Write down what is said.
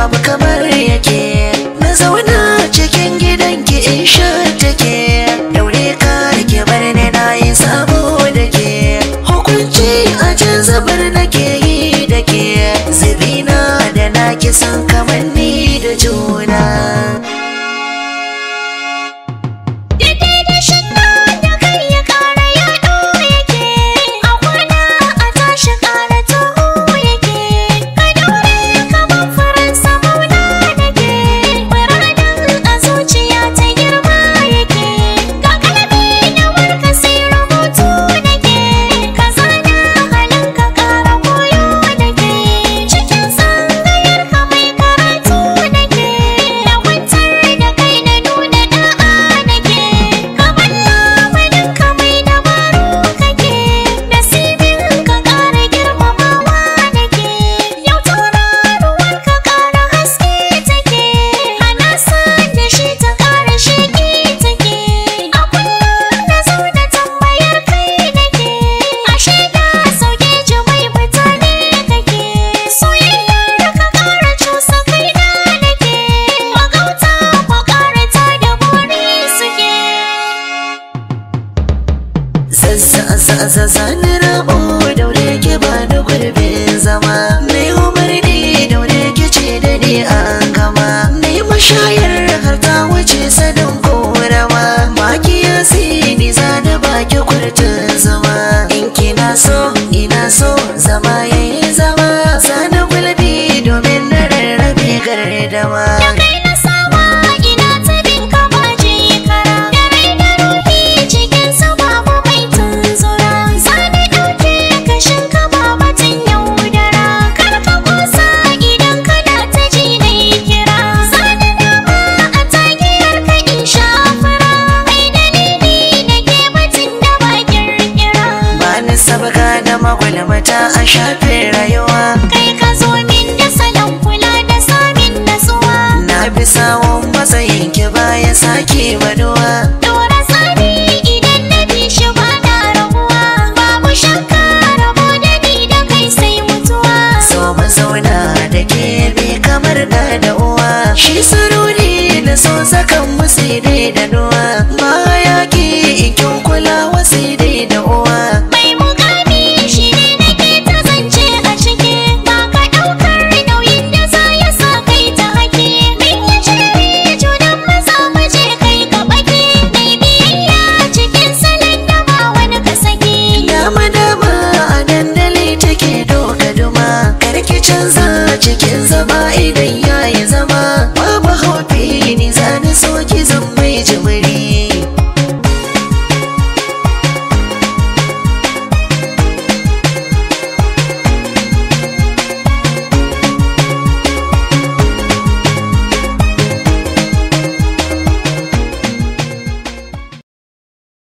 babu kamar yake na zauna cikin gidanki in sha take daure ka ke bar ni na yi sabo da ke hukunci a can zubar nake yi da ke zubina da naki san kamar ni da juna Daidai da shanna da kai ya ƙara yaɗo yake, a kwana a tashi ƙara taho yake, ka daure kamar faransa mauna nake, muradin a zuciya ta girma yake, ga kalbi na warka sai rubutu nake, ka zana halin ka ƙara koyo nake, cikin tsangayar ka mai karatu nake, na kwantar da kai na nuna da'a nake, ka balla manin ka mai dabaru kake, nasibin ka ƙara girmamawa nake, yau tauraruwar ka ƙara haske take, hana san da shi ta ƙara sheƙi take, a kullum na zo da tambayar kai nake, ashe da sauke ji mai mutane kake, soyayyar ka ƙara cusa kaina nake, magauta ko ƙara ta da buri suke. Zazzazazazani rabo daure ki ba da gurbin zama Mai umarni daure ki ce da ni an gama Mai mashayar har ta wuce sanin korama Maki ya ni za da baki kurtun zama In kina so ina so zama yayi zama Zana gulbi domin na rarrabe gardama Da kai na sawa ina ta bin ka baje kara Da rai da ruhi cikin su babu mai tunzura Zani ɗauke kashin ka babatin yaudara Kar ka kusa idan kana ta ji na kira Zani dama a tagiyar ka in shafura Mai dalili na ke batun da ba kirkira Bani sabga da magulmata a shafin rayuwa Kai ka zo min da salon kula da samin natsuwa Na bi sawon matsayin ki baya sake baduwa Dora tsari idan na bi shi ba na rabuwa Babu shakka rabo da ni da kai sai mutuwa So mu zauna da ke bi kamar da da uwa Shi sarori na so sakan musu da nuwa Baya